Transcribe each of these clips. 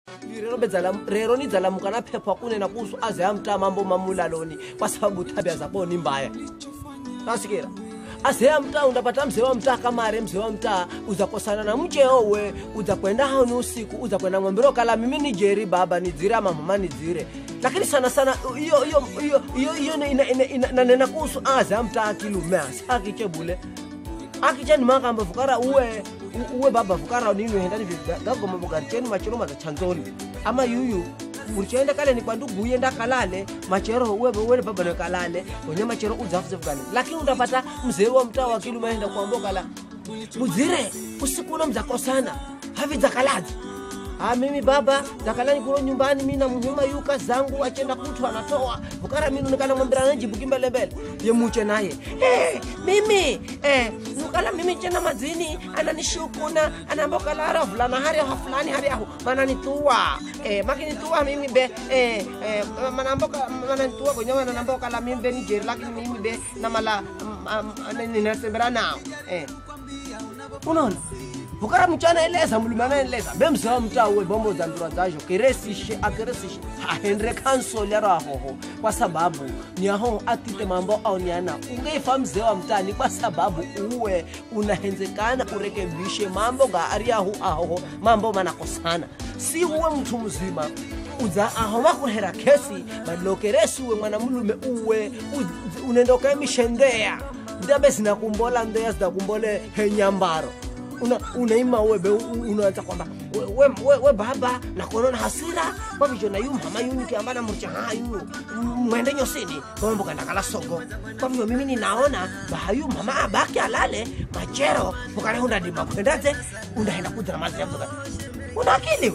rero bedzala rero ni dzalamuka na phepha kunena kusu aze amta mambo mamulaloni kwa sababu tabia zako ni mbaya nasikira aze amta undapata mzee wa mtaa kamare mzee wa mtaa uzakosana na mcheo we uzakwenda haoni usiku uzakwenda mwambiro kala mimi ni jeri baba nidzire ama mama nidzire lakini sana sana hiyo hiyo hiyo hiyo hiyo ina- ina- ina- ina- nanena kuhusu aze amta akilume asi akichebule akichani makamba vukara uwe u- uwe baba vukara nini hendani gagoma bugaricheni machero maza chanzoni ama yuyu urichaenda kale ni kwandugu uyenda kalale machero uwe uwe baba ne kalale wenye machero udzafuze vukani lakini utapata mzee wa mtaa wa kilu maenda kuambo kala mudzire usiku uno mzakosana havi dzakalazi Ah, mimi baba zakalani kulo nyumbani mina muhuma yuka zangu achenda kutu anatoa vukara minu nikana mwambira najibuki mbelembele yemuche naye hey, mimi eh, nukala mimi chena mazini ananishukuna anambokala ara vulana hari aho fulani hari aho mananituwa eh, makinituwa mimi be eh, eh, manamboka mananituwa kwenye mananambokala mimi be nijeri lakini mimi be namala mm, um, ninasembera nao eh. unaona vukara mchana eleza mulume anaeleza bemzea mtaa uwe bombo za ndura zajo keresishe akeresishe hahendre kansoli aro ahoho kwa sababu ni aho atite mambo aoniana ungeifa mzee wa mtani kwa sababu uwe unahenzekana urekebishe mambo ga ari ahu ahoho mambo manakosana si uwe mtu mzima udza aho makuhera kesi malokeresi uwe mwana mulume uwe u- unendoka emishendeya ndabe zinakumbola ndeya zinakumbole henyambaro una unaima webe unaanza kwamba we, we, we, we baba nakuona na hasira kwavicho na yu mama yuni kiambana murcha hayu mwende nyosini mambo kanda kala sogo kwavyo mimi ninaona bahayu mama abaki alale machero mukane undadima kwendaze undaenda kudra mazi yavuka una akili we?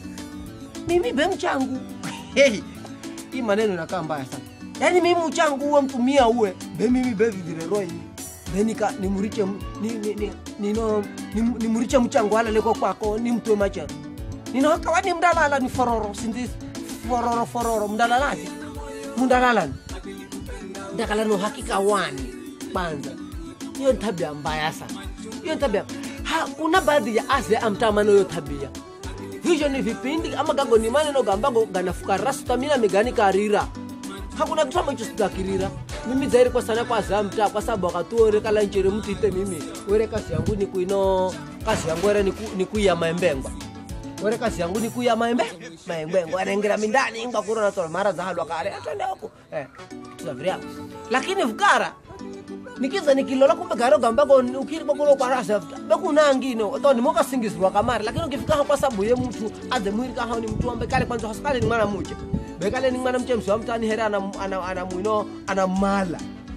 mimi be mchangu hey, hii maneno inakaa mbaya sana yaani mimi mchangu uwe mtumia uwe be mimi be vidireroi benika nimuriche m- ni, ni, ni, nino nim- nimuriche mchangu alaleko kwako nimtwe machero ninokawa ni mdalala ni fororo sinzi fororo fororo mdalalati mundalalani ndakala no hakika wani kwanza hiyo ni tabia mbaya sana hiyo ni tabia ha, kuna baadhi ya aze amtamano hiyo tabia hivyo ni vipindi ama gago ni maneno gambago ganafuka rasta mina migani karira hakuna kitu ambacho sitakirira mimi zairi kwa sana kwa zamta kwa sababu akatuore kala nchere mtite mimi were kazi yangu ni kuino kazi yangu ere ni ku- ni kuya maembengwa were kazi yangu ni kuya maembe maembengwa arengera mindani inga kurona tola mara za halwa kale atende huko eh tuzaviria lakini vukara nikiza nikilola kumbe garo gambako ukiri bokulo kwa rasa bekuna ngino to ni moka singizwa kamari lakini ukifika hapo kwa sababu ye mtu aze mwiri kaha ni mtu ambaye kale kwanza hospitali ni mwana mmoja bekale ni mwana mchemsi wa mtani hera ana ana, ana mwino ana mala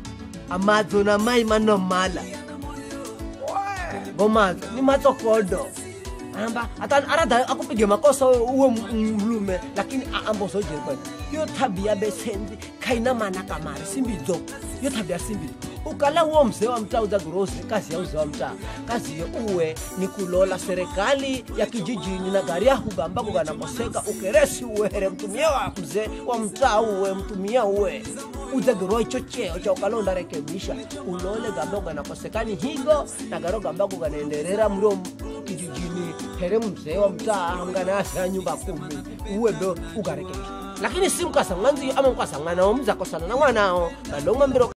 amadzo na mai mano mala gomadzo ni matsokodo amba ata arada akupige makosa uwe m- mlume lakini aamba usojeri kwena yo tabia besenzi kaina mana kamari simbidzo yo tabia simbidzo ukala uwo mzee wa mtaa udzagrosi kazi ya uzee wa mtaa kazi ye uwe ni kulola serikali ya kijijini na gari yahu gambako ganakoseka ukeresi uwehere mtumia wa mzee wa mtaa uwe mtumia uwe udzagirwa icho cheo cha ukalonda rekebisha ulole gambako ganakosekani higo na garo gambako ganaenderera mlio kijijini here mzee wa mtaa nganasira nyumba kumi uwe ndo ugarekebisha lakini si mkasang'anzi ama mkasang'ana omuzakosana na mwanao balong'ambiro